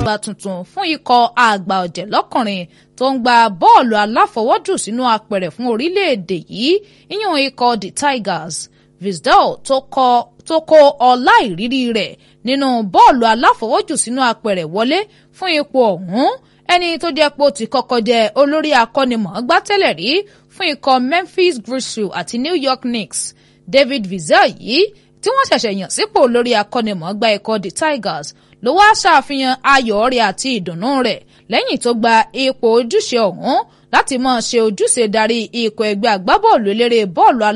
àgbà tuntun fún ikọ̀ àgbà ọ̀jẹ̀ lọ́kùnrin tó ń gba bọ́ọ̀lù aláfọwọ́jù sínú apẹ̀rẹ̀ fún orílẹ̀-èdè yìí ìyẹn ikọ̀ the Tigers Visdal tó kó ọlá ìrírí rẹ̀ nínú bọ́ọ̀lù aláfọwọ́jù sínú apẹ̀rẹ̀ wọlé fún ipò ọ̀hún ẹni tó jẹ́ pé ó ti kọ́kọ́ jẹ́ olórí akọ́nimọ̀ọ́gbá tẹ́lẹ̀ rí fún ikọ̀ Memphis Grizzlies àti New York Knicks David Visdal yìí tí wọ́n ṣẹ̀ṣẹ̀ yàn sípò lórí akọ́nimọ̀ọ́gbá ikọ̀ the Tigers ló wá ṣàfihàn ayọ̀ rẹ̀ àti ìdùnnú rẹ̀ lẹ́yìn tó gba ipò ojúṣe ọ̀hún láti máa ṣe ojúṣe darí ikọ̀ ẹgbẹ́ agbábọ́ọ̀lù eléré bọ́ọ̀lù